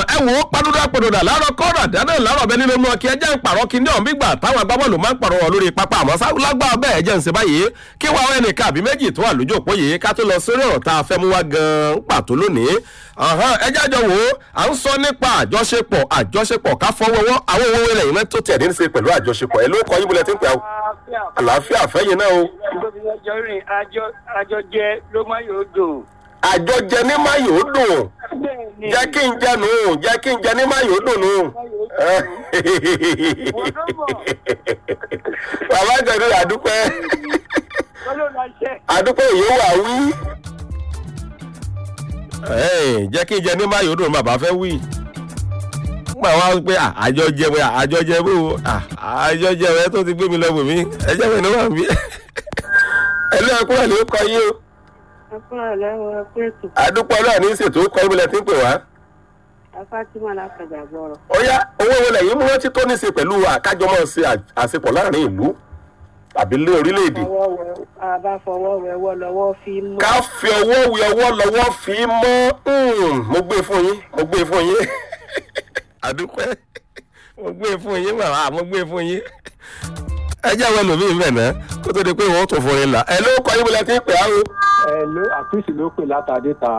ẹ wò ó padùdà padùdà láàárọ̀ kọ́ọ̀dà dáná láàárọ̀ bẹ́ẹ̀ nínú ọkì ẹjẹ́ ń pààrọ̀ kí ní ọ̀hún gbígbà táwọn agbábọ́ọ̀lù máa ń pààrọ̀ wọn lórí pápá àmọ́ lágbára bẹ́ẹ̀ jẹ́ ń ṣe báyìí kí wàá ẹnì kan àbí méjì tó wà lójú òpó yìí ká tó lọ sórí ọ̀rọ̀ tá a fẹ́ mú wá gan-an pàtó lónìí ẹjẹ́ àjọ wò ó à ń sọ nípa àjọṣepọ̀ àjọṣepọ̀ ká fọwọ́wọ́ àwọn owó ilẹ̀ yìí tó tẹ̀ ní ṣe pẹ̀lú àjọṣepọ̀ ẹ ló kọ́ yín bulẹ̀ tí ń pẹ́ àlàáfíà fẹ́yìn náà o. àjọ jẹ ló má yóò dùn. àjọjẹ ní má yóò dùn jẹ́ kí n jẹ nù jẹ́ kí n jẹ ní má yóò dùn nù. bàbá ìjọba àdúpẹ́ àdúpẹ́ yìí wà wí. jẹ́ kí n jẹ ní má yóò dùn bàbá fẹ́ wí gbà wá pé àjọjẹ pé àjọjẹ bó àjọjẹ rẹ tó ti gbé mi lọ bò mí ẹjẹ mi ló wà mí. ẹlẹ́ ẹkún ẹ̀ ló kọ yín o. àdúpọ̀ náà ní ìṣètò kọ́ ibùdó tí ń pè wá. afátímọ̀ láfẹ̀dà gbọ́rọ̀. ó yá owó wọlé yìí mú rántí tó ní í ṣe pẹ̀lú àkájọ máa ṣe àṣepọ̀ láàrin ìlú tàbí lé orílẹ̀-èdè. àbá fọwọ́ wẹwọ́ lọ́wọ́ fi mọ́. ká fi ọwọ́ wẹ ọwọ́ lọ́wọ́ fi mọ́ mo gbé fún yín mo gbé fún yín àdúpẹ́ mo gbé fún yín màmá mo gbé fún yín ẹ jẹ́ àwọn ẹlòmíì ń bẹ̀ náà kó tó di pé wọ́n tún fún yín là ẹ ló kọ́ yín bọ́lá tí ń pè á o. ẹ ló àtúnṣe ló pè látàdé ta